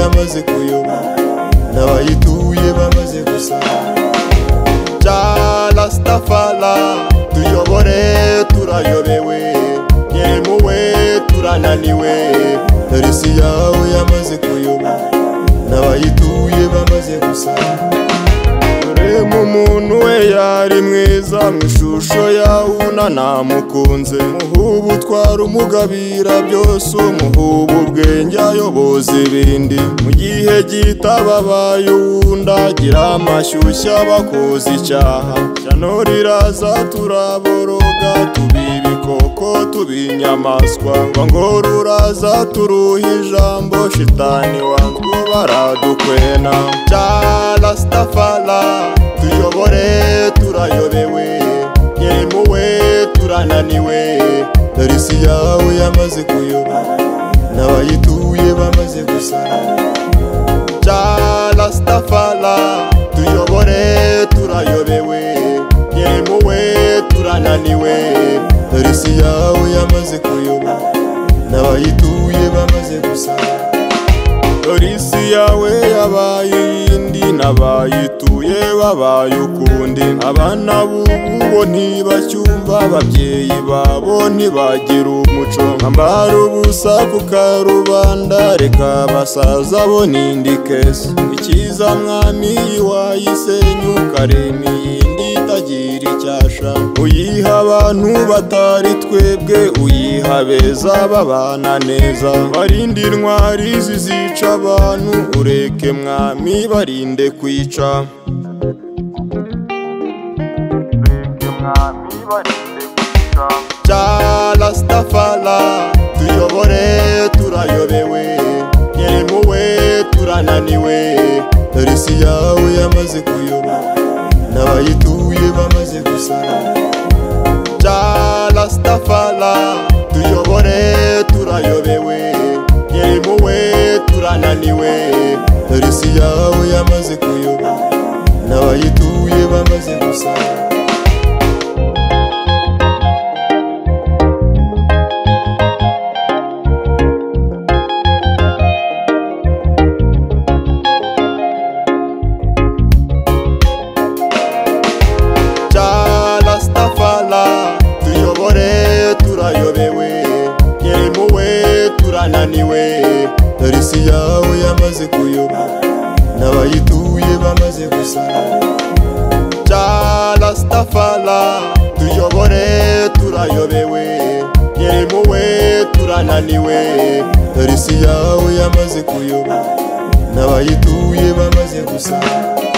bamaze kuyoba n'abayituye bamaze gusara jarasitafara tuyobore turayobewe nyemuwe turananiwe dore isi yawe yamaze kuyoba n'abayituye bamaze gusara dore mu muntu we yari mwiza mu ishusho yawuna namukunze muhubu utwara umugabira byose umuhubu ubwenge ayoboza ibindi mu gihe gitababaye uwunda gira amashyushya bakoze icyaha shyano riraza turaboroga tubibi koko tubinyamaswa ngo ruraza turuha ijambo shitani wanzwe baradukwena cyarasitafara tuyobore turayobewe nyemuwe turananiwe dore isi yawe yamaze kuyoba n'abayituye bamaze gusara cyarasitafara tuyobore turayobewe nyemuwe turananiwe dore isi yawe yamaze kuyoba n'abayituye bamaze gusara dore isi yawe yabaye iyindi n'abayituye babaye ukundi abana b'ubu bo ntibacyumva ababyeyi babo ntibagira umuco ambara ubusa ku karubanda reka abasaza bo n'indi kesi ikiza mwami wayisenyuka remi iyindi itagira icyasha uyiha abantu batari twebwe uyiha beza babana neza barinde intwari zizica abantu ureke mwami barinde kwica cyarasitafara tuyobore turayobewe nyemuwe turananiwe dore isi yawe yamaze kuyoba n'abayituye bamaze gusara cyarasitafara tuyobore turayobewe nyemuwe turananiwe dore isi yawe yamaze kuyoba n'abayituye bamaze gusara cyarasitafara tuyobore turayobewe nyemuwe turananiwe dore isi yawe yamaze kuyoba n'abayituye bamaze gusara cyarasitafara tuyobore turayobewe nyemuwe turananiwe dore isi yawe yamaze kuyoba n'abayituye bamaze gusara